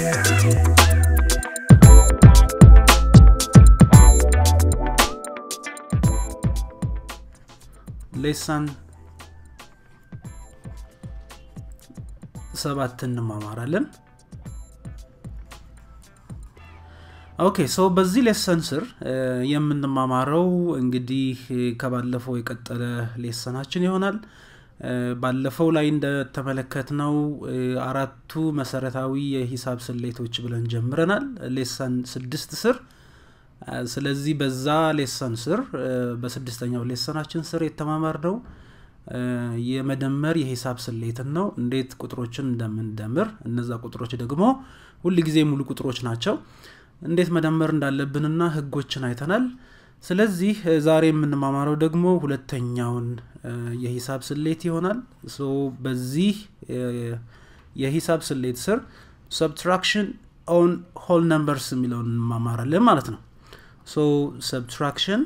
ሌሰን ሰባት እንማማራለን ኦኬ ሶ በዚህ ሌሰን ስር የምንማማረው እንግዲህ ከባለፈው የቀጠለ ሌሰናችን ይሆናል ባለፈው ላይ እንደተመለከትነው አራቱ መሰረታዊ የሂሳብ ስሌቶች ብለን ጀምረናል ሌሰን ስድስት ስር ስለዚህ በዛ ሌሰን ስር በስድስተኛው ሌሰናችን ስር የተማማር ነው የመደመር የሂሳብ ስሌትን ነው እንዴት ቁጥሮችን እንደምንደምር እነዛ ቁጥሮች ደግሞ ሁል ጊዜ ሙሉ ቁጥሮች ናቸው እንዴት መደመር እንዳለብንና ህጎችን አይተናል ስለዚህ ዛሬ የምንማማረው ደግሞ ሁለተኛውን የሂሳብ ስሌት ይሆናል በዚህ የሂሳብ ስሌት ስር ሰብትራክሽን ኦን ሆል ነምበርስ የሚለውን እንማማራለን ማለት ነው ሶ ሰብትራክሽን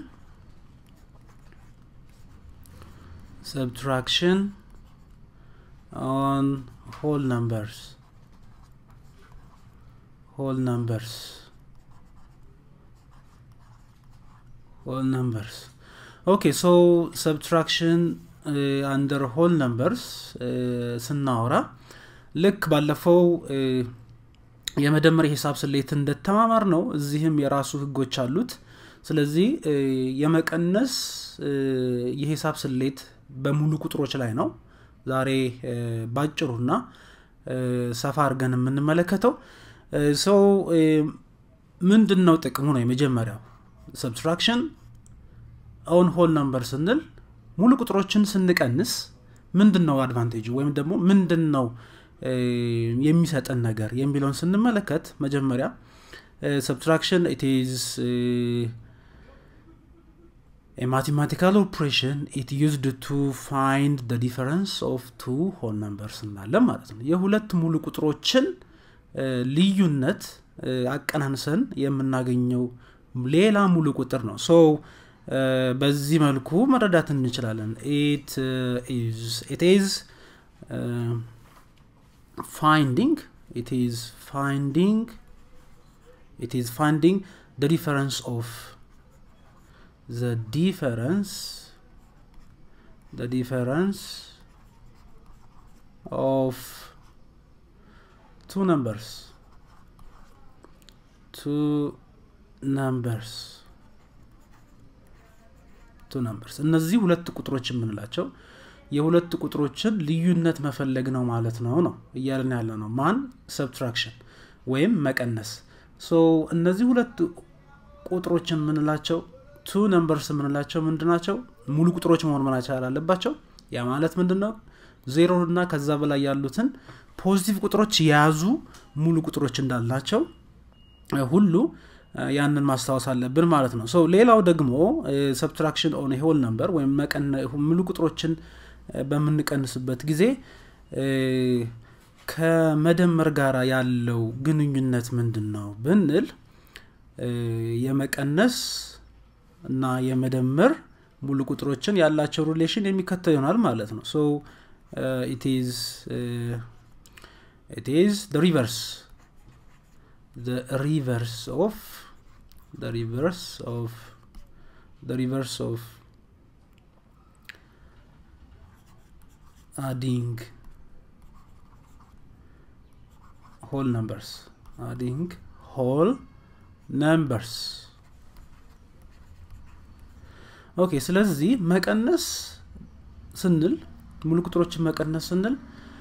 subtraction on whole numbers whole numbers whole numbers okay so subtraction uh, under whole numbers ስናወራ ልክ ባለፈው የመደመር የሂሳብ ስሌት እንደተማማር ነው እዚህም የራሱ ህጎች አሉት ስለዚህ የመቀነስ የሂሳብ ስሌት በሙሉ ቁጥሮች ላይ ነው ዛሬ ባጭሩና ሰፋ አድርገን የምንመለከተው ሰው ምንድን ነው ጥቅሙ ነው የመጀመሪያው ሰብስትራክሽን ኦን ሆል ነምበር ስንል ሙሉ ቁጥሮችን ስንቀንስ ምንድን ነው አድቫንቴጁ ወይም ደግሞ ምንድን ነው የሚሰጠን ነገር የሚለውን ስንመለከት መጀመሪያ ሰብስትራክሽን ኢትዝ A mathematical operation it used to find the difference of two whole numbers እናለን ማለት ነው የሁለት ሙሉ ቁጥሮችን ልዩነት አቀናንሰን የምናገኘው ሌላ ሙሉ ቁጥር ነው ሶ በዚህ መልኩ መረዳት እንችላለን ኢት ኢዝ ፋይንዲንግ ኢት ኢዝ ፋይንዲንግ ኢት ኢዝ ፋይንዲንግ the difference of the difference the difference of two numbers two numbers two numbers እነዚህ ሁለት ቁጥሮች የምንላቸው የሁለት ቁጥሮችን ልዩነት መፈለግ ነው ማለት ነው ነው እያለን ያለ ነው ማን ሰብትራክሽን ወይም መቀነስ ሶ እነዚህ ሁለት ቁጥሮች የምንላቸው ቱ ነምበርስ የምንላቸው ምንድ ናቸው ሙሉ ቁጥሮች መሆን መቻል አለባቸው ያ ማለት ምንድን ነው ዜሮ እና ከዛ በላይ ያሉትን ፖዚቲቭ ቁጥሮች የያዙ ሙሉ ቁጥሮች እንዳላቸው ሁሉ ያንን ማስታወስ አለብን ማለት ነው ሌላው ደግሞ ሰብትራክሽን ኦን ሆል ነምበር ወይም ሙሉ ቁጥሮችን በምንቀንስበት ጊዜ ከመደመር ጋር ያለው ግንኙነት ምንድን ነው ብንል የመቀነስ እና የመደመር ሙሉ ቁጥሮችን ያላቸው ሪሌሽን የሚከተል ይሆናል ማለት ነው ሶ it is the reverse the reverse of the reverse of the reverse of adding whole numbers adding whole numbers ኦኬ ስለዚህ መቀነስ ስንል ሙሉ ቁጥሮችን መቀነስ ስንል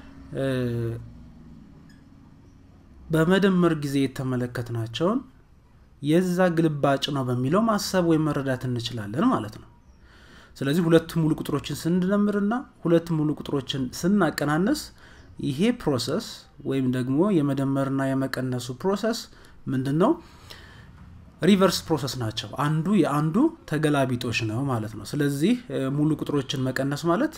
በመደመር ጊዜ የተመለከትናቸውን የዛ ግልባጭ ነው በሚለው ማሰብ ወይም መረዳት እንችላለን ማለት ነው ስለዚህ ሁለት ሙሉ ቁጥሮችን ስንደምርና ሁለት ሙሉ ቁጥሮችን ስናቀናነስ ይሄ ፕሮሰስ ወይም ደግሞ የመደመርና የመቀነሱ ፕሮሰስ ምንድን ነው ሪቨርስ ፕሮሰስ ናቸው አንዱ የአንዱ ተገላቢጦች ነው ማለት ነው ስለዚህ ሙሉ ቁጥሮችን መቀነስ ማለት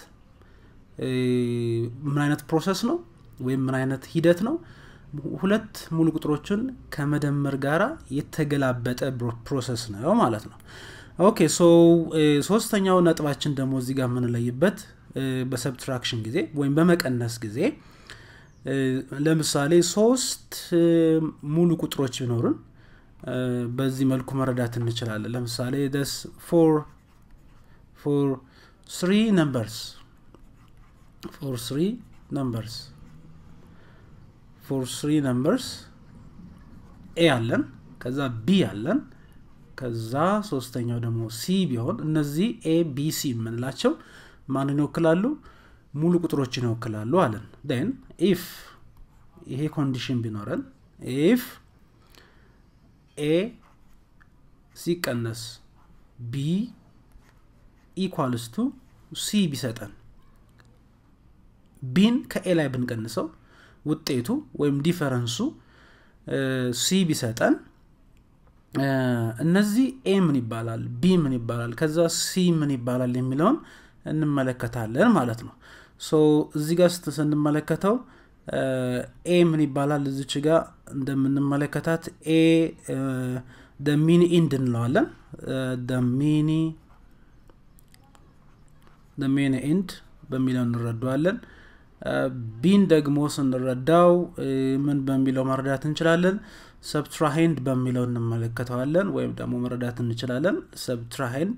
ምን አይነት ፕሮሰስ ነው ወይም ምን አይነት ሂደት ነው ሁለት ሙሉ ቁጥሮችን ከመደመር ጋራ የተገላበጠ ፕሮሰስ ነው ማለት ነው ኦኬ ሶ ሶስተኛው ነጥባችን ደግሞ እዚህ ጋር የምንለይበት በሰብትራክሽን ጊዜ ወይም በመቀነስ ጊዜ ለምሳሌ ሶስት ሙሉ ቁጥሮች ቢኖሩን በዚህ መልኩ መረዳት እንችላለን ለምሳሌ ደስ ፎር ፎር ስሪ ነምበርስ ፎር ስሪ ነምበርስ ፎር ስሪ ነምበርስ ኤ አለን ከዛ ቢ አለን ከዛ ሶስተኛው ደግሞ ሲ ቢሆን እነዚህ ኤ ቢ ሲ የምንላቸው ማንን ይወክላሉ ሙሉ ቁጥሮችን ይወክላሉ አለን ን ኢፍ ይሄ ኮንዲሽን ቢኖረን ኢፍ ኤ ሲቀነስ ቢ ኢኳልስ ቱ ሲ ቢሰጠን ቢን ከኤ ላይ ብንቀንሰው ውጤቱ ወይም ዲፈረንሱ ሲ ቢሰጠን እነዚህ ኤ ምን ይባላል ቢ ምን ይባላል ከዛ ሲ ምን ይባላል የሚለውን እንመለከታለን ማለት ነው ሶ እዚህ ጋር ስንመለከተው ኤ ምን ይባላል እዚች ጋር እንደምንመለከታት ኤ ሚኒ ኢንድ እንለዋለን ሚኒ ሚኒ ኢንድ በሚለው እንረዳዋለን ቢን ደግሞ ስንረዳው ምን በሚለው መረዳት እንችላለን ሰብትራሄንድ በሚለው እንመለከተዋለን ወይም ደግሞ መረዳት እንችላለን ሰብትራሄንድ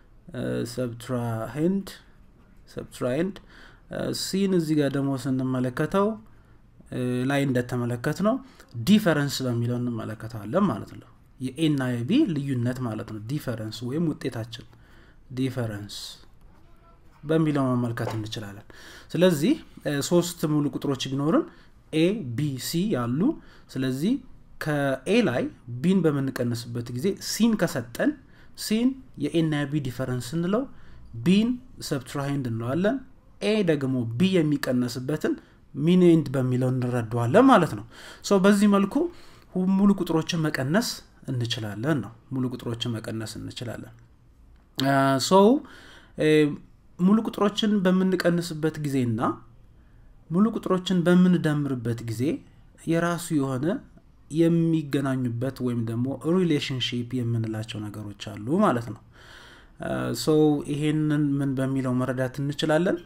ሰብትራሄንድ ሰብትራሄንድ ሲን እዚህ ጋር ደግሞ ስንመለከተው ላይ እንደተመለከት ነው ዲፈረንስ በሚለው እንመለከተዋለን ማለት ነው የኤና የቢ ልዩነት ማለት ነው ዲፈረንስ ወይም ውጤታችን ዲፈረንስ በሚለው መመልከት እንችላለን ስለዚህ ሶስት ሙሉ ቁጥሮች ቢኖርን ኤ ቢ ሲ ያሉ ስለዚህ ከኤ ላይ ቢን በምንቀንስበት ጊዜ ሲን ከሰጠን ሲን የኤና ቢ ዲፈረንስ እንለው ቢን ሰብትራይንድ እንለዋለን ኤ ደግሞ ቢ የሚቀነስበትን ሚኒንድ በሚለው እንረዳዋለን ማለት ነው ሰው በዚህ መልኩ ሙሉ ቁጥሮችን መቀነስ እንችላለን ነው ሙሉ ቁጥሮችን መቀነስ እንችላለን ሰው ሙሉ ቁጥሮችን በምንቀንስበት ጊዜና ሙሉ ቁጥሮችን በምንደምርበት ጊዜ የራሱ የሆነ የሚገናኙበት ወይም ደግሞ ሪሌሽንሽፕ የምንላቸው ነገሮች አሉ ማለት ነው ሰው ይሄንን ምን በሚለው መረዳት እንችላለን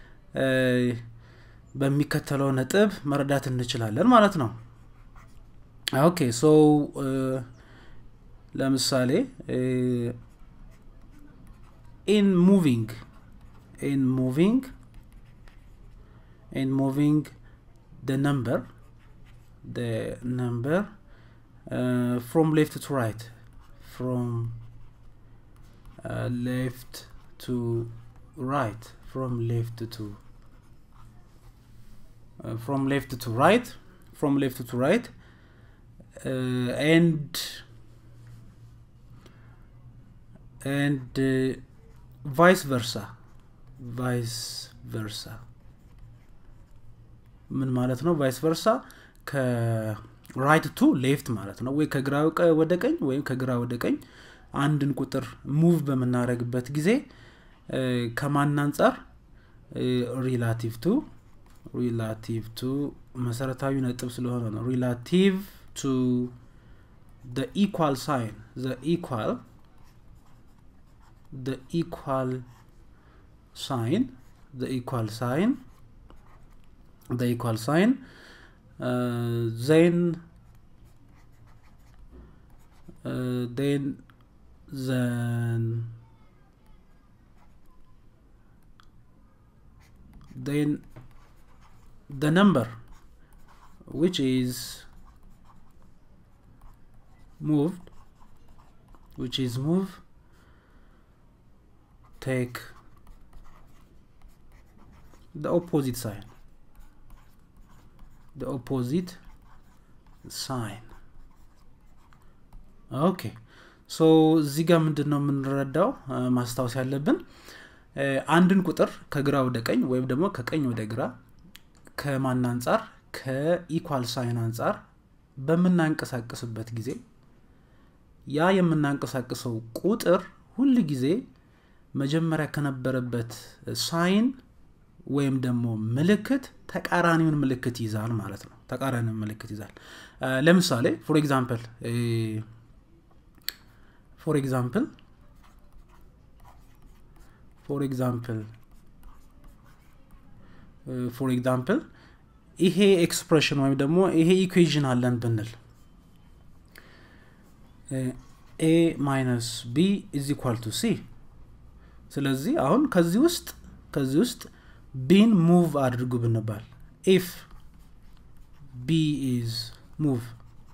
በሚከተለው ነጥብ መረዳት እንችላለን ማለት ነው ኦኬ ሶ ለምሳሌ ኢን ሙቪንግ ኢን ሙቪንግ ኢን ሙቪንግ the number the number uh, from left to right from uh, left to right from left to uh, from left to right from left to right uh, and and uh, vice versa vice versa ምን ማለት ነው ቫይስ ቨርሳ ከራይት ቱ ሌፍት ማለት ነው ወይ ከግራ ወደ ቀኝ ወይም ከግራ ወደ ቀኝ አንድን ቁጥር ሙቭ በምናደረግበት ጊዜ ከማን አንጻር ሪላቲቭ ቱ ሪላቲቭ ቱ መሰረታዊ ነጥብ ስለሆነ ነው ሪላቲቭ ቱ the equal sign the equal the equal sign the equal sign the equal sign uh, then uh, then then then the number which is moved which is move take the opposite sign the opposite sign ኦኬ ሶ እዚህ ጋር ምንድን ነው የምንረዳው ማስታወስ ያለብን አንድን ቁጥር ከግራ ወደ ቀኝ ወይም ደግሞ ከቀኝ ወደ ግራ ከማን አንጻር ከኢኳል ሳይን አንጻር በምናንቀሳቀስበት ጊዜ ያ የምናንቀሳቅሰው ቁጥር ሁል ጊዜ መጀመሪያ ከነበረበት ሳይን ወይም ደግሞ ምልክት ተቃራኒውን ምልክት ይዛል ማለት ነው ተቃራኒውን ምልክት ይዛል ለምሳሌ ፎር ኤግዛምፕል ፎር ኤግዛምፕል ፎር ኤግዛምፕል ፎር ኤግዛምፕል ይሄ ኤክስፕሬሽን ወይም ደግሞ ይሄ ኢኩዌዥን አለን ብንል ኤ ማይነስ ቢ ኢዝ ኢኳል ቱ ሲ ስለዚህ አሁን ከዚህ ውስጥ ከዚህ ውስጥ ቢን ሙቭ አድርጉ ብንባል ኢፍ ቢ ኢዝ ሙቭ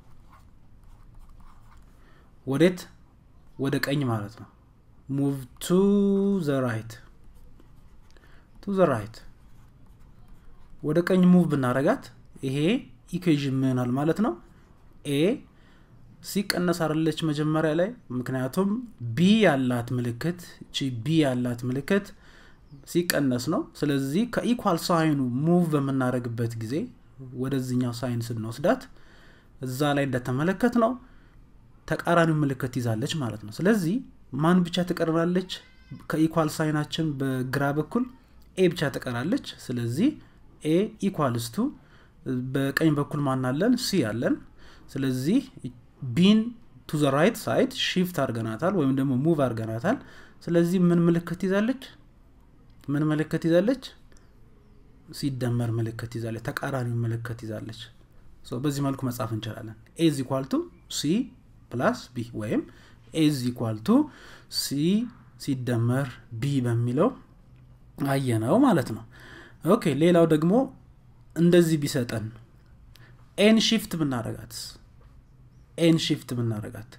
ወዴት ወደ ቀኝ ማለት ነው ሙቭ ቱ ዘ ራይት ቱ ዘ ራይት ወደ ቀኝ ሙቭ ብናረጋት ይሄ ኢኩዌዥን ምናል ማለት ነው ኤ ሲቀነስ አረለች መጀመሪያ ላይ ምክንያቱም ቢ ያላት ምልክት ቺ ቢ ያላት ምልክት ሲቀነስ ነው ስለዚህ ከኢኳል ሳይኑ ሙቭ በምናደረግበት ጊዜ ወደዚኛው ሳይን ስንወስዳት እዛ ላይ እንደተመለከት ነው ተቃራኒው ምልክት ይዛለች ማለት ነው ስለዚህ ማን ብቻ ትቀርናለች ከኢኳል ሳይናችን በግራ በኩል ኤ ብቻ ትቀራለች ስለዚህ ኤ ኢኳልስቱ በቀኝ በኩል ማናለን ሲ አለን ስለዚህ ቢን ቱ ዘ ራይት ሳይድ ሺፍት አርገናታል ወይም ደግሞ ሙቭ አርገናታል ስለዚህ ምን ምልክት ይዛለች ምን ምልክት ይዛለች ሲደመር ምልክት ይዛለች ተቃራኒው ምልክት ይዛለች በዚህ መልኩ መጻፍ እንችላለን ኤዝ ኢኳልቱ ሲ ፕላስ ቢ ወይም ኤዝ ኢኳልቱ ሲ ሲደመር ቢ በሚለው አየነው ማለት ነው ኦኬ ሌላው ደግሞ እንደዚህ ቢሰጠን ኤን ሺፍት ብናረጋት ኤን ሺፍት ብናረጋት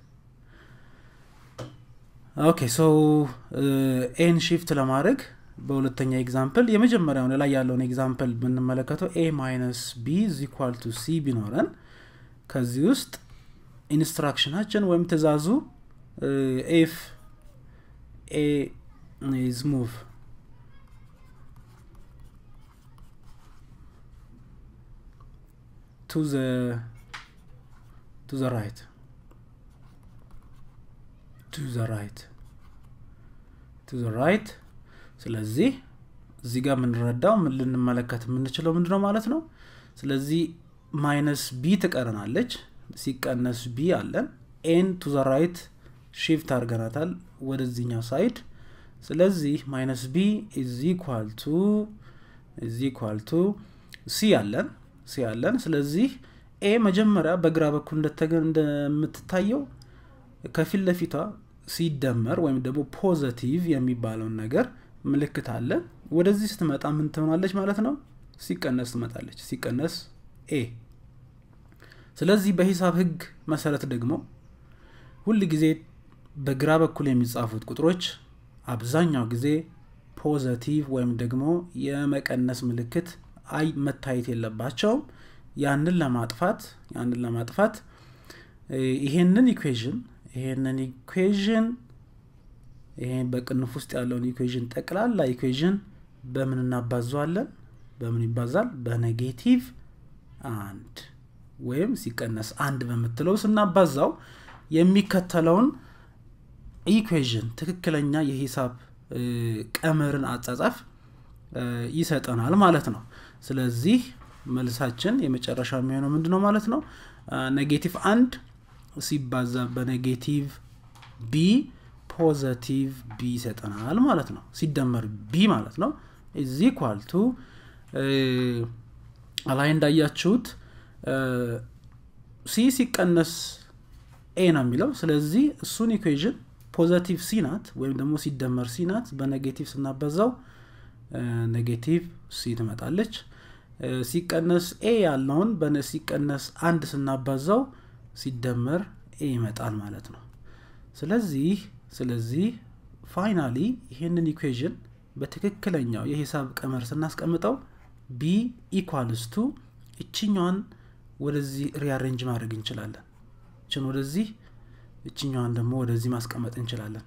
ኦኬ ሶ ኤን ሺፍት ለማድረግ በሁለተኛ ኤግዛምፕል የመጀመሪያውን ላይ ያለውን ኤግዛምፕል ብንመለከተው ኤ ማይነስ ቢ ዚኳል ቱ ሲ ቢኖረን ከዚህ ውስጥ ኢንስትራክሽናችን ወይም ትእዛዙ ኤፍ ኤ ኢዝ ሙቭ to the to the right to the right to the right ስለዚህ እዚህ ጋር የምንረዳው ምን ልንመለከት የምንችለው ምንድ ነው ማለት ነው ስለዚህ ማይነስ ቢ ትቀረናለች ሲቀነስ ቢ አለን ኤን ቱ ዘ ራይት ሺፍት አድርገናታል ወደዚህኛው ሳይድ ስለዚህ ማይነስ ቢ ኢዝ ኢኳል ቱ ኢዝ ኢኳል ቱ ሲ አለን ሲ አለን ስለዚህ ኤ መጀመሪያ በግራ በኩል እንደምትታየው ከፊት ለፊቷ ሲደመር ወይም ደግሞ ፖዘቲቭ የሚባለውን ነገር ምልክት አለ ወደዚህ ስትመጣ ምን ትሆናለች ማለት ነው ሲቀነስ ትመጣለች ሲቀነስ ኤ ስለዚህ በሂሳብ ህግ መሰረት ደግሞ ሁል ጊዜ በግራ በኩል የሚጻፉት ቁጥሮች አብዛኛው ጊዜ ፖዘቲቭ ወይም ደግሞ የመቀነስ ምልክት አይ መታየት የለባቸውም ያንን ለማጥፋት ያንን ለማጥፋት ይሄንን ኢኩዌዥን ይሄንን ኢኩዌዥን ይሄ በቅንፍ ውስጥ ያለውን ኢኩዌዥን ጠቅላላ ኢኩዌዥን በምን እናባዘዋለን በምን ይባዛል በኔጌቲቭ አንድ ወይም ሲቀነስ አንድ በምትለው ስናባዛው የሚከተለውን ኢኩዌዥን ትክክለኛ የሂሳብ ቀመርን አጻጻፍ ይሰጠናል ማለት ነው ስለዚህ መልሳችን የመጨረሻ የሚሆነው ምንድ ነው ማለት ነው ኔጌቲቭ አንድ ሲባዛ በኔጌቲቭ ቢ ፖዘቲቭ ቢ ይሰጠናል ማለት ነው ሲደመር ቢ ማለት ነው ኢዝ ኢኳል ቱ ላይ እንዳያችሁት ሲ ሲቀነስ ኤ ነው የሚለው ስለዚህ እሱን ኢኩዌዥን ፖዘቲቭ ሲ ናት ወይም ደግሞ ሲደመር ሲ ናት በኔጌቲቭ ስናበዛው ኔጌቲቭ ሲ ትመጣለች ሲቀነስ ኤ ያለውን ሲቀነስ አንድ ስናባዛው ሲደመር ኤ ይመጣል ማለት ነው ስለዚህ ስለዚህ ፋይናሊ ይህንን ኢኩዌዥን በትክክለኛው የሂሳብ ቀመር ስናስቀምጠው ቢ ኢኳልስ ቱ እችኛዋን ወደዚህ ሪያሬንጅ ማድረግ እንችላለን እችን ወደዚህ እችኛዋን ደግሞ ወደዚህ ማስቀመጥ እንችላለን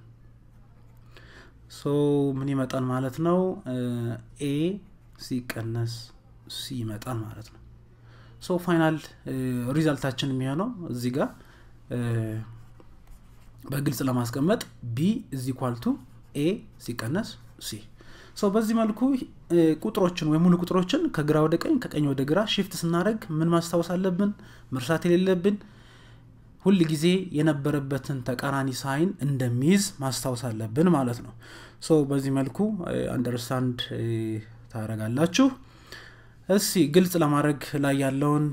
ሶ ምን ይመጣል ማለት ነው ኤ ሲቀነስ ሲ ይመጣል ማለት ነው ሶ ፋይናል ሪዛልታችን የሚሆነው እዚህ ጋር በግልጽ ለማስቀመጥ ቢ እዚ ኳልቱ ኤ ሲቀነስ ሲ ሰው በዚህ መልኩ ቁጥሮችን ወይም ሙሉ ቁጥሮችን ከግራ ወደ ቀኝ ከቀኝ ወደ ግራ ሽፍት ስናደረግ ምን ማስታወስ አለብን መርሳት የሌለብን ሁል ጊዜ የነበረበትን ተቃራኒ ሳይን እንደሚይዝ ማስታወስ አለብን ማለት ነው ሶ በዚህ መልኩ አንደርስታንድ ታደረጋላችሁ እስቲ ግልጽ ለማድረግ ላይ ያለውን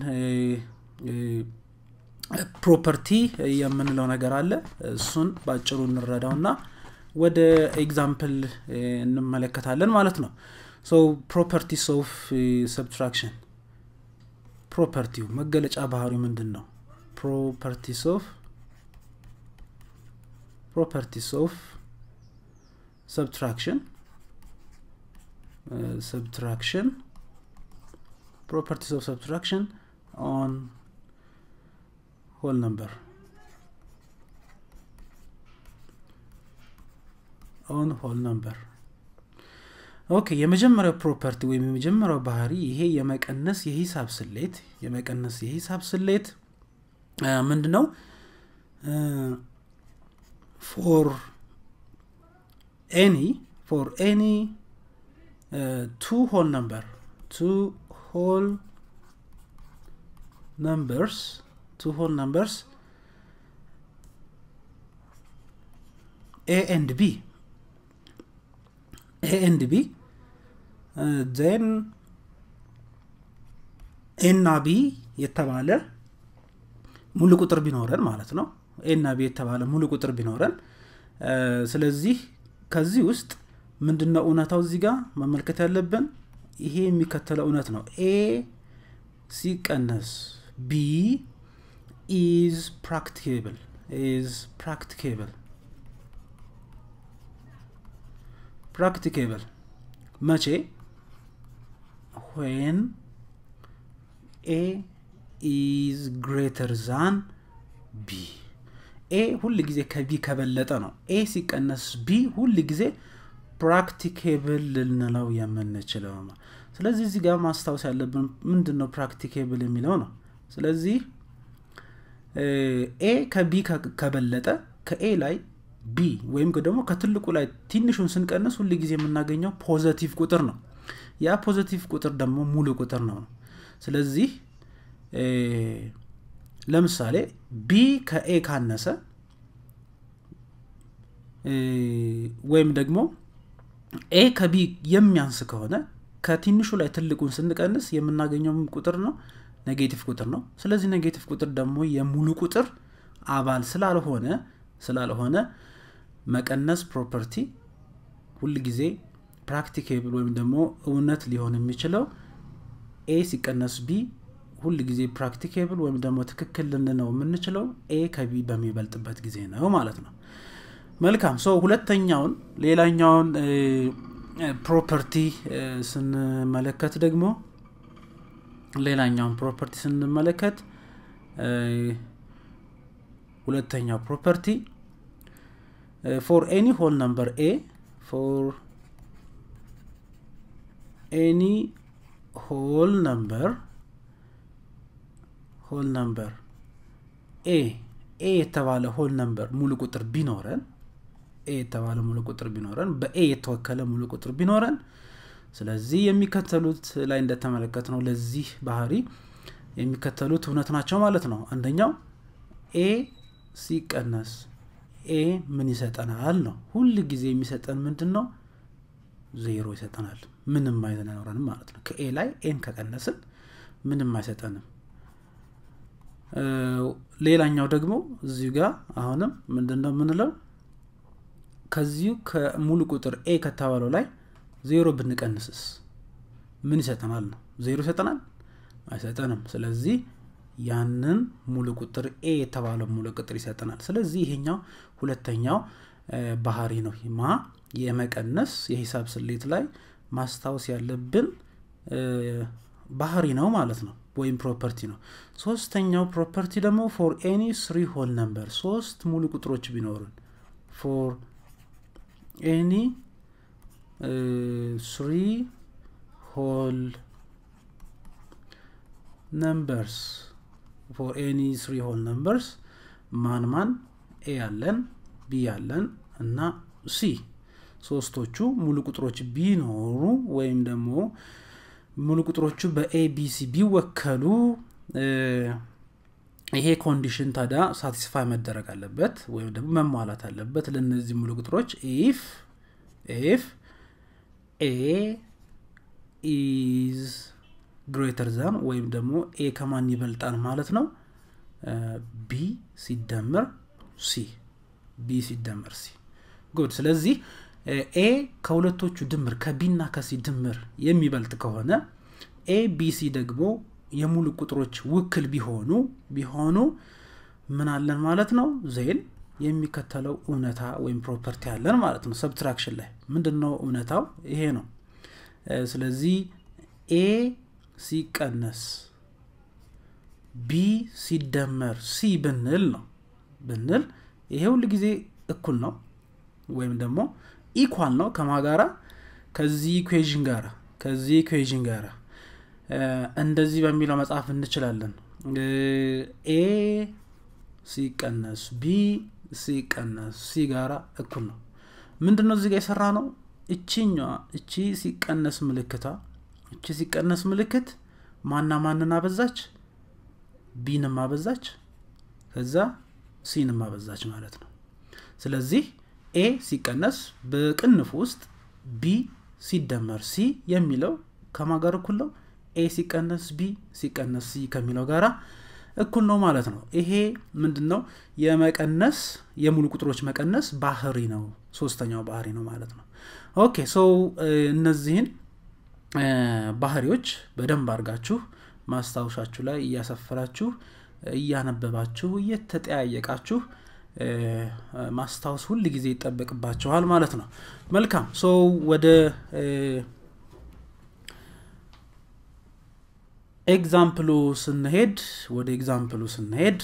ፕሮፐርቲ የምንለው ነገር አለ እሱን በአጭሩ እንረዳው ና ወደ ኤግዛምፕል እንመለከታለን ማለት ነው ሶ ፕሮፐርቲስ ኦፍ ሰብትራክሽን ፕሮፐርቲው መገለጫ ባህሪው ምንድን ነው ፕሮፐርቲስ ኦፍ ፕሮፐርቲስ ኦፍ ሰብትራክሽን ሰብትራክሽን properties of subtraction on whole number on whole number ኦኬ የመጀመሪያው ፕሮፐርቲ ወይም የመጀመሪያው ባህሪ ይሄ የመቀነስ የሂሳብ ስሌት የመቀነስ የሂሳብ ስሌት ምንድ ነው ፎር ኤኒ ፎር ኤኒ ቱ ሆል ነምበር ቱ whole numbers two whole numbers a and b a and b uh, then ኤ እና ቢ የተባለ ሙሉ ቁጥር ቢኖረን ማለት ነው ኤ እና ቢ የተባለ ሙሉ ቁጥር ቢኖረን ስለዚህ ከዚህ ውስጥ ምንድነው እውነታው እዚህ ጋር መመልከት ያለብን ይሄ የሚከተለው እውነት ነው ኤ ሲቀነስ ቢ ኢዝ ፕራክቲኬብል ኢዝ ፕራክቲኬብል ፕራክቲኬብል መቼ ዌን ኤ ኢዝ ግሬተር ዛን ቢ ኤ ሁል ጊዜ ከቢ ከበለጠ ነው ኤ ሲቀነስ ቢ ሁል ጊዜ ፕራክቲኬብል ልንለው የምንችለው ነው ስለዚህ እዚህ ጋር ማስታወስ ያለብን ምንድን ነው ፕራክቲኬብል የሚለው ነው ስለዚህ ኤ ከቢ ከበለጠ ከኤ ላይ ቢ ወይም ደግሞ ከትልቁ ላይ ትንሹን ስንቀንስ ሁል ጊዜ የምናገኘው ፖዘቲቭ ቁጥር ነው ያ ፖዘቲቭ ቁጥር ደግሞ ሙሉ ቁጥር ነው ስለዚህ ለምሳሌ ቢ ከኤ ካነሰ ወይም ደግሞ ኤ ከቢ የሚያንስ ከሆነ ከትንሹ ላይ ትልቁን ስንቀንስ የምናገኘው ቁጥር ነው ኔጌቲቭ ቁጥር ነው ስለዚህ ኔጌቲቭ ቁጥር ደግሞ የሙሉ ቁጥር አባል ስላልሆነ ስላልሆነ መቀነስ ፕሮፐርቲ ሁል ጊዜ ፕራክቲኬብል ወይም ደግሞ እውነት ሊሆን የሚችለው ኤ ሲቀነስ ቢ ሁል ጊዜ ፕራክቲኬብል ወይም ደግሞ ትክክል ልንነው የምንችለው ኤ ከቢ በሚበልጥበት ጊዜ ነው ማለት ነው መልካም ሰው ሁለተኛውን ሌላኛውን ፕሮፐርቲ ስንመለከት ደግሞ ሌላኛውን ፕሮፐርቲ ስንመለከት ሁለተኛው ፕሮፐርቲ ፎር ኤኒ ሆል ነምበር ኤ ፎር ኤኒ ሆል ነምበር ሆል ነምበር ኤ ኤ የተባለ ሆል ነምበር ሙሉ ቁጥር ቢኖረን ኤ የተባለ ሙሉ ቁጥር ቢኖረን በኤ የተወከለ ሙሉ ቁጥር ቢኖረን ስለዚህ የሚከተሉት ላይ እንደተመለከት ነው ለዚህ ባህሪ የሚከተሉት እውነት ናቸው ማለት ነው አንደኛው ኤ ሲቀነስ ኤ ምን ይሰጠናል ነው ሁል ጊዜ የሚሰጠን ምንድን ነው ዜሮ ይሰጠናል ምንም አይኖረንም ማለት ነው ከኤ ላይ ኤን ከቀነስን ምንም አይሰጠንም ሌላኛው ደግሞ እዚሁ ጋር አሁንም ምንድነው የምንለው ከዚሁ ከሙሉ ቁጥር ኤ ከተባለው ላይ ዜሮ ብንቀንስስ ምን ይሰጠናል ነው ዜሮ ይሰጠናል አይሰጠንም ስለዚህ ያንን ሙሉ ቁጥር ኤ የተባለው ሙሉ ቁጥር ይሰጠናል ስለዚህ ይሄኛው ሁለተኛው ባህሪ ነው ማ የመቀነስ የሂሳብ ስሌት ላይ ማስታወስ ያለብን ባህሪ ነው ማለት ነው ወይም ፕሮፐርቲ ነው ሶስተኛው ፕሮፐርቲ ደግሞ ፎር ኤኒ ስሪ ሆል ነምበር ሶስት ሙሉ ቁጥሮች ቢኖሩን ፎር ኤኒ ስሪ ሆል ነምበርስ ፎር ኤኒ ስሪ ሆል ነምበርስ ማን ማን ኤ ያለን ቢ ያለን እና ሲ ሶስቶቹ ሙሉ ቁጥሮች ቢኖሩ ወይም ደግሞ ሙሉ ቁጥሮቹ በኤቢሲ ቢወከሉ ይሄ ኮንዲሽን ታዲያ ሳቲስፋይ መደረግ አለበት ወይም ደግሞ መሟላት አለበት ለእነዚህ ሙሉ ቁጥሮች ኢፍ ኢፍ ኤ ኢዝ ግሬተር ዛን ወይም ደግሞ ኤ ከማን ይበልጣል ማለት ነው ቢ ሲደመር ሲ ቢ ሲደመር ሲ ጉድ ስለዚህ ኤ ከሁለቶቹ ድምር ከቢና ከሲ ድምር የሚበልጥ ከሆነ ኤ ቢሲ ደግሞ የሙሉ ቁጥሮች ውክል ቢሆኑ ቢሆኑ ምን አለን ማለት ነው ዜን የሚከተለው እውነታ ወይም ፕሮፐርቲ አለን ማለት ነው ሰብትራክሽን ላይ ምንድን ነው እውነታው ይሄ ነው ስለዚህ ኤ ሲቀነስ ቢ ሲደመር ሲ ብንል ነው ብንል ይሄ ሁል ጊዜ እኩል ነው ወይም ደግሞ ኢኳል ነው ከማ ጋራ ከዚህ ኢኩዌዥን ጋራ ከዚህ ኢኩዌዥን ጋራ እንደዚህ በሚለው መጽሐፍ እንችላለን ኤ ሲቀነስ ቢ ሲቀነስ ሲ ጋራ እኩል ነው ምንድን ነው እዚህ ጋር የሰራ ነው እቺኛዋ እቺ ሲቀነስ ምልክታ እቺ ሲቀነስ ምልክት ማና ማንን አበዛች ቢንም አበዛች ከዛ ሲንም አበዛች ማለት ነው ስለዚህ ኤ ሲቀነስ በቅንፍ ውስጥ ቢ ሲደመር ሲ የሚለው ከማ ጋር እኩል ነው ኤ ሲቀነስ ቢ ሲቀነስ ሲ ከሚለው ጋራ እኩል ነው ማለት ነው ይሄ ምንድን ነው የመቀነስ የሙሉ ቁጥሮች መቀነስ ባህሪ ነው ሶስተኛው ባህሪ ነው ማለት ነው ኦኬ ሰው እነዚህን ባህሪዎች በደንብ አድርጋችሁ ማስታወሻችሁ ላይ እያሰፈራችሁ እያነበባችሁ እየተጠያየቃችሁ ማስታወስ ሁል ጊዜ ይጠበቅባችኋል ማለት ነው መልካም ሰው ወደ ኤግዛምፕሉ ስንሄድ ወደ ኤግዛምፕሉ ስንሄድ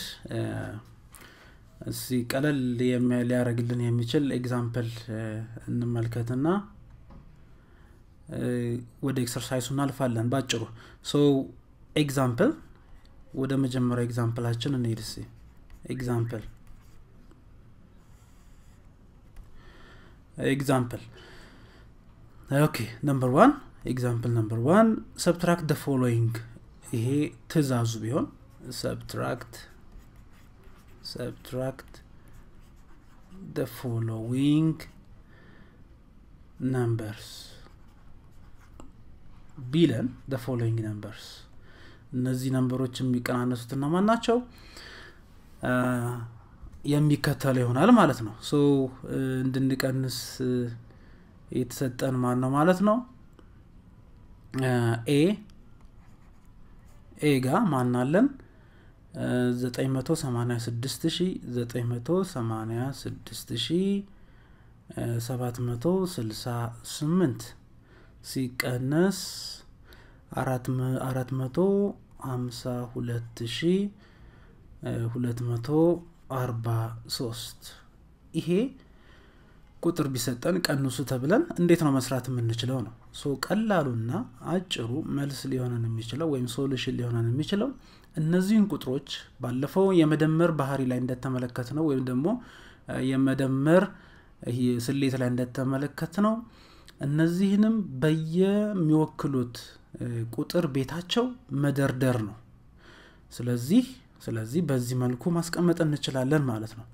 እሲ ቀለል ሊያደረግልን የሚችል ኤግዛምፕል እንመልከትና ወደ ኤክሰርሳይሱ እናልፋለን ባጭሩ ሶ ኤግዛምፕል ወደ መጀመሪያው ኤግዛምፕላችን እንሄድ ስ ኤግዛምፕል ኤግዛምፕል ኦኬ ነምበር ዋን ኤግዛምፕል ነምበር ዋን ሰብትራክት ደ ፎሎዊንግ ይሄ ትእዛዙ ቢሆን ሰብትራክት ሰብትራክት ደ ፎሎዊንግ ነምበርስ ቢለን ደ ፎሎዊንግ ነምበርስ እነዚህ ነንበሮች የሚቀናነሱት እነማን ናቸው የሚከተለው ይሆናል ማለት ነው ሶ እንድንቀንስ የተሰጠን ማን ነው ማለት ነው ኤ ኤ ጋ ማናለን 986768 ሲቀነስ አራት መቶ ሀምሳ ሁለት ሺ ሁለት መቶ አርባ ሶስት ይሄ ቁጥር ቢሰጠን ቀንሱ ተብለን እንዴት ነው መስራት የምንችለው ነው ሶ ቀላሉና አጭሩ መልስ ሊሆነን የሚችለው ወይም ሶሉሽን ሊሆነን የሚችለው እነዚህን ቁጥሮች ባለፈው የመደመር ባህሪ ላይ እንደተመለከት ነው ወይም ደግሞ የመደመር ስሌት ላይ እንደተመለከት ነው እነዚህንም በየሚወክሉት ቁጥር ቤታቸው መደርደር ነው ስለዚህ ስለዚህ በዚህ መልኩ ማስቀመጥ እንችላለን ማለት ነው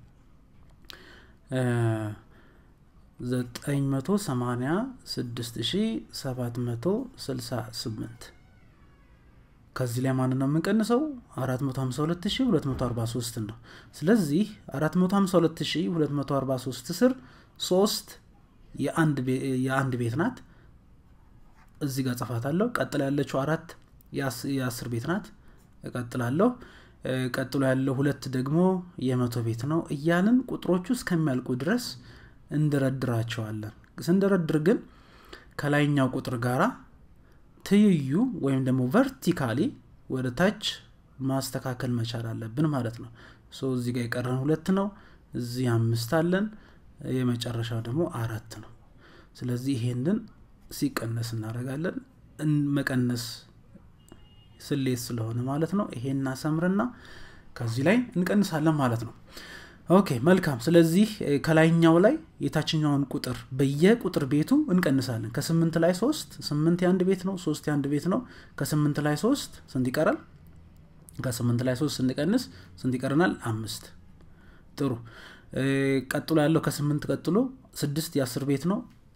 ዘጠኝ መቶ ሰማኒያ ስድስት ሺ ሰባት መቶ ስልሳ ስምንት ከዚህ ላይ ማን ነው የምንቀንሰው አራት መቶ ሀምሳ ሁለት ሺ ሁለት መቶ አርባ ሶስት ነው ስለዚህ አራት መቶ ሀምሳ ሁለት ሺ ሁለት መቶ አርባ ሶስት ስር ሶስት የአንድ ቤት ናት እዚህ ጋር ጽፋታለሁ ቀጥላ ያለችው አራት የአስር ቤት ናት እቀጥላለሁ ቀጥሎ ያለው ሁለት ደግሞ የመቶ ቤት ነው እያልን ቁጥሮቹ እስከሚያልቁ ድረስ እንደረድራቸዋለን ስንደረድር ግን ከላይኛው ቁጥር ጋራ ትይዩ ወይም ደግሞ ቨርቲካሊ ወደ ታች ማስተካከል መቻል አለብን ማለት ነው ሶ እዚህ ጋር የቀረን ሁለት ነው እዚህ አምስት አለን የመጨረሻው ደግሞ አራት ነው ስለዚህ ይሄንን ሲቀነስ እናደረጋለን መቀነስ ስሌት ስለሆነ ማለት ነው ይሄን እናሰምርና ከዚህ ላይ እንቀንሳለን ማለት ነው ኦኬ መልካም ስለዚህ ከላይኛው ላይ የታችኛውን ቁጥር በየቁጥር ቤቱ እንቀንሳለን ከስምንት ላይ ሶስት ስምንት የአንድ ቤት ነው ሶስት የአንድ ቤት ነው ከስምንት ላይ ሶስት ስንት ይቀራል ከስምንት ላይ ሶስት ስንቀንስ ስንት ይቀረናል አምስት ጥሩ ቀጥሎ ያለው ከስምንት ቀጥሎ ስድስት የአስር ቤት ነው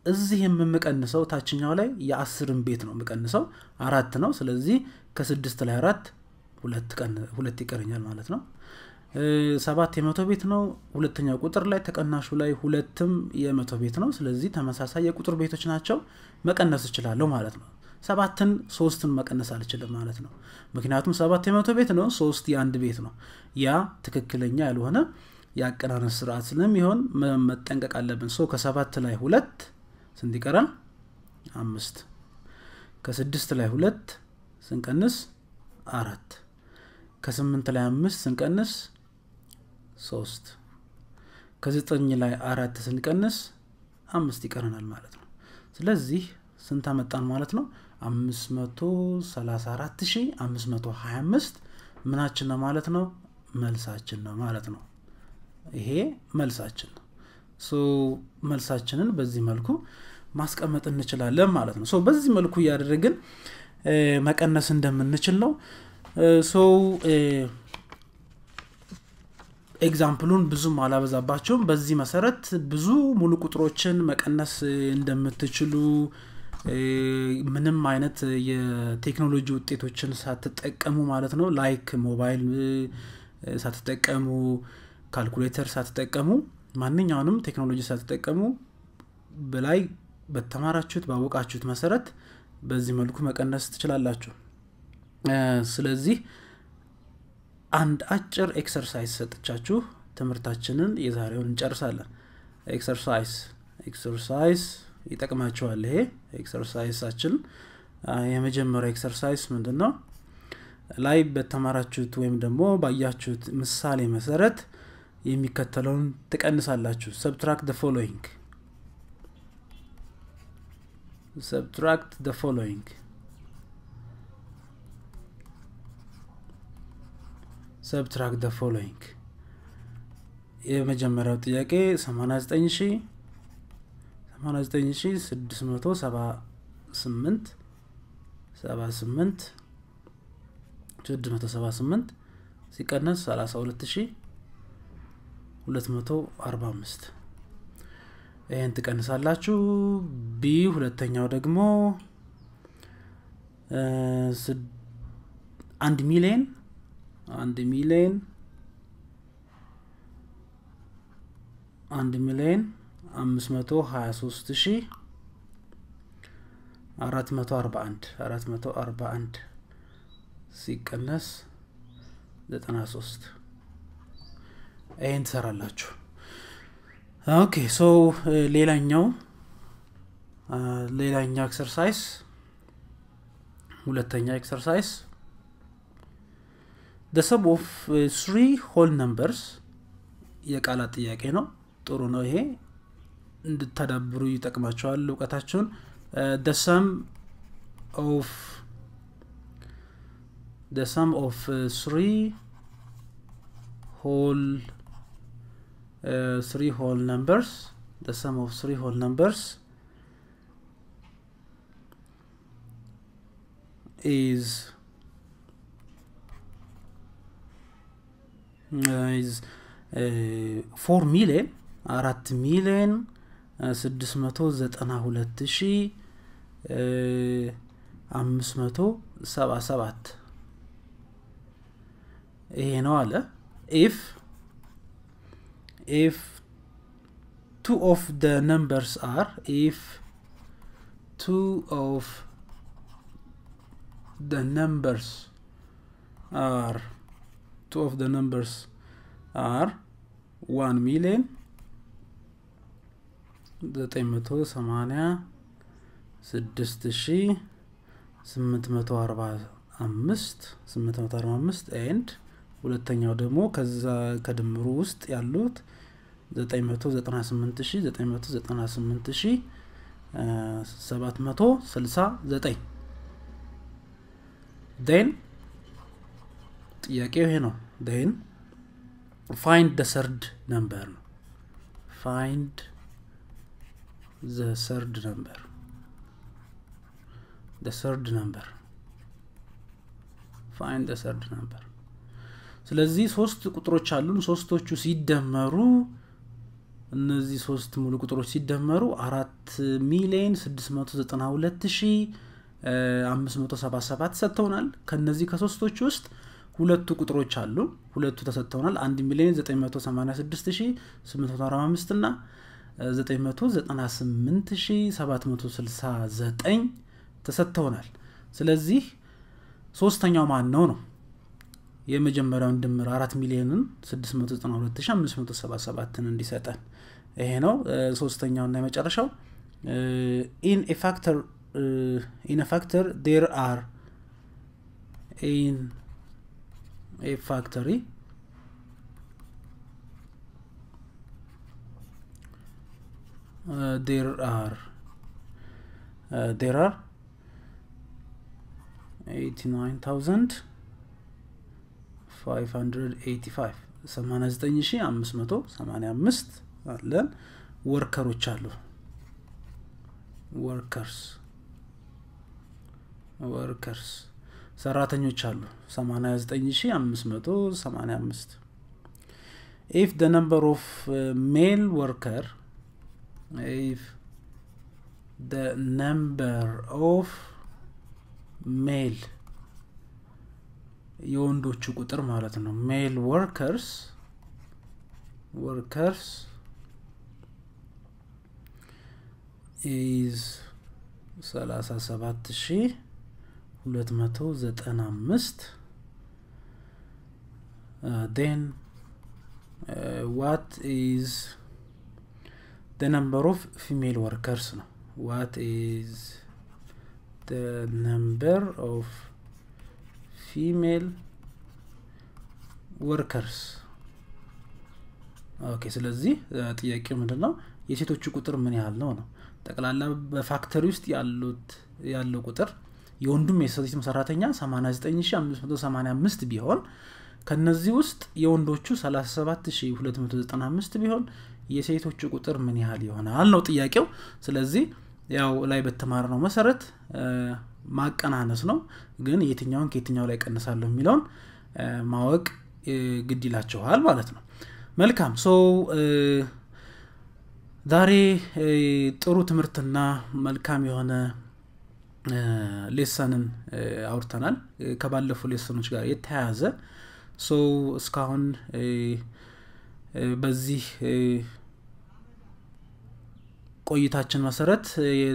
እዚህ የምቀንሰው ታችኛው ላይ የአስርን ቤት ነው የምቀንሰው አራት ነው ስለዚህ ከስድስት ላይ አራት ሁለት ይቀረኛል ማለት ነው ሰባት የመቶ ቤት ነው ሁለተኛው ቁጥር ላይ ተቀናሹ ላይ ሁለትም የመቶ ቤት ነው ስለዚህ ተመሳሳይ የቁጥር ቤቶች ናቸው መቀነስ እችላለሁ ማለት ነው ሰባትን ሶስትን መቀነስ አልችልም ማለት ነው ምክንያቱም ሰባት የመቶ ቤት ነው ሶስት የአንድ ቤት ነው ያ ትክክለኛ ያልሆነ የአቀናነስ ስርዓት ስለሚሆን መጠንቀቅ አለብን ሶ ከሰባት ላይ ሁለት ስንት ይቀራል አምስት ከስድስት ላይ ሁለት ስንቀንስ አራት ከስምንት ላይ አምስት ስንቀንስ ሶስት ከዘጠኝ ላይ አራት ስንቀንስ አምስት ይቀረናል ማለት ነው ስለዚህ ስንት አመጣን ማለት ነው አምስት መቶ ሰላሳ አራት ሺ አምስት መቶ ሀያ አምስት ምናችን ነው ማለት ነው መልሳችን ነው ማለት ነው ይሄ መልሳችን ነው ሶ መልሳችንን በዚህ መልኩ ማስቀመጥ እንችላለን ማለት ነው ሶ በዚህ መልኩ እያደረግን መቀነስ እንደምንችል ነው ሶ ኤግዛምፕሉን ብዙም አላበዛባቸውም በዚህ መሰረት ብዙ ሙሉ ቁጥሮችን መቀነስ እንደምትችሉ ምንም አይነት የቴክኖሎጂ ውጤቶችን ሳትጠቀሙ ማለት ነው ላይክ ሞባይል ሳትጠቀሙ ካልኩሌተር ሳትጠቀሙ ማንኛውንም ቴክኖሎጂ ሳትጠቀሙ በላይ በተማራችሁት ባወቃችሁት መሰረት በዚህ መልኩ መቀነስ ትችላላችሁ ስለዚህ አንድ አጭር ኤክሰርሳይዝ ሰጥቻችሁ ትምህርታችንን የዛሬውን እንጨርሳለን ኤክሰርሳይዝ ኤክሰርሳይዝ ይጠቅማችኋል ይሄ ኤክሰርሳይሳችን የመጀመሪያው ኤክሰርሳይዝ ምንድን ነው ላይ በተማራችሁት ወይም ደግሞ ባያችሁት ምሳሌ መሰረት የሚከተለውን ትቀንሳላችሁ ሰብትራክት ፎሎዊንግ subtract the following subtract the following የመጀመሪያው ጥያቄ 89678 78 678 ሲቀነስ 32245 ይህን ትቀንሳላችሁ ቢ ሁለተኛው ደግሞ አንድ ሚሊየን አንድ ሚሊየን አንድ ሚሊየን አምስት መቶ ሀያ ሶስት ሺ አራት መቶ አርባ አንድ አራት መቶ አርባ አንድ ሲቀነስ ዘጠና ሶስት ይህን ትሰራላችሁ ኦኬ ሶ ሌላኛው ሌላኛው ኤክሰርሳይዝ ሁለተኛ ኤክሰርሳይዝ the sum of uh, three whole numbers የቃላት ጥያቄ ነው ጥሩ ነው ይሄ እንድታዳብሩ ይጠቅማቸዋል እውቀታችሁን the sum of the sum of uh, three whole uh, three whole numbers the sum of three whole numbers is uh, is ፎር ሚሊየን አራት ሚሊየን ስድስት መቶ ዘጠና ሁለት ሺ አምስት መቶ ሰባ ሰባት ይሄ ነው አለ ኢፍ if two of the numbers are if two of the numbers are two of the numbers are 1 million ዘጠኝ መቶ ሰማኒያ ስድስት ሺ ስምንት መቶ አርባ አምስት ስምንት መቶ አርባ አምስት ኤንድ ሁለተኛው ደግሞ ከዛ ከድምሩ ውስጥ ያሉት 998 998 769 ን ጥያቄው ይሄ ነው ን ፋይንድ ደ ሰርድ ነምበር ነው ፋይንድ ዘ ሰርድ ነምበር ደ ሰርድ ነምበር ፋይንድ ደ ሰርድ ነምበር ስለዚህ ሶስት ቁጥሮች አሉን ሶስቶቹ ሲደመሩ እነዚህ ሶስት ሙሉ ቁጥሮች ሲደመሩ አራት ሚሊዮን 692 ሺ 577 ሰጥተውናል ከነዚህ ከሶስቶች ውስጥ ሁለቱ ቁጥሮች አሉ ሁለቱ ተሰጥተውናል 1 ሚሊዮን 986 ሺ 845 እና 998769 ተሰጥተውናል ስለዚህ ሶስተኛው ማን ነው ነው የመጀመሪያውን ድምር አራት ሚሊዮንን 692577ን እንዲሰጠን ይሄ ነው ሶስተኛው እና የመጨረሻው ኢን ፋክተር ኢን ፋክተር ዴር አር ኢን ኤ ፋክተሪ ዴር አር ዴር አር 89000 89585 አለን ወርከሮች አሉ ወርከርስ ወርከርስ ሰራተኞች አሉ 89585 if the number of uh, male worker if the number of male የወንዶቹ ቁጥር ማለት ነው ሜል ወርከርስ ወርከርስ ኢዝ 37295 ዴን ዋት ኢዝ the number of female workers ነው what is the number of ፊሜል ወርከርስ ኦኬ ስለዚህ ጥያቄው ምንድን ነው የሴቶቹ ቁጥር ምን ያህል ነው ነው ጠቅላላ በፋክተሪ ውስጥ ያሉት ያለው ቁጥር የወንዱም የሴቱም ሰራተኛ 89585 ቢሆን ከነዚህ ውስጥ የወንዶቹ 37295 ቢሆን የሴቶቹ ቁጥር ምን ያህል ይሆናል ነው ጥያቄው ስለዚህ ያው ላይ በተማር ነው መሰረት ማቀናነስ ነው ግን የትኛውን ከየትኛው ላይ ቀንሳለሁ የሚለውን ማወቅ ግድ ይላቸዋል ማለት ነው መልካም ሶ ዛሬ ጥሩ ትምህርትና መልካም የሆነ ሌሰንን አውርተናል ከባለፉ ሌሰኖች ጋር የተያያዘ ሶ እስካሁን በዚህ ቆይታችን መሰረት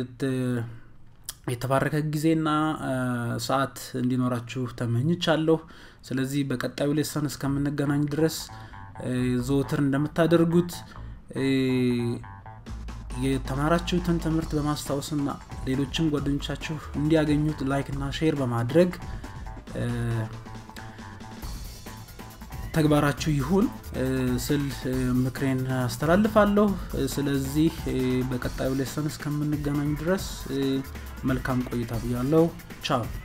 የተባረከ ጊዜና ሰዓት እንዲኖራችሁ ተመኝቻለሁ ስለዚህ በቀጣዩ ሌሰን እስከምንገናኝ ድረስ ዘወትር እንደምታደርጉት የተማራችሁትን ትምህርት በማስታወስና ሌሎችም ጓደኞቻችሁ እንዲያገኙት ላይክ እና ሼር በማድረግ ተግባራችሁ ይሁን ስል ምክሬን አስተላልፋለሁ ስለዚህ በቀጣዩ ሌሰን እስከምንገናኝ ድረስ መልካም ቆይታ ብያለው ቻው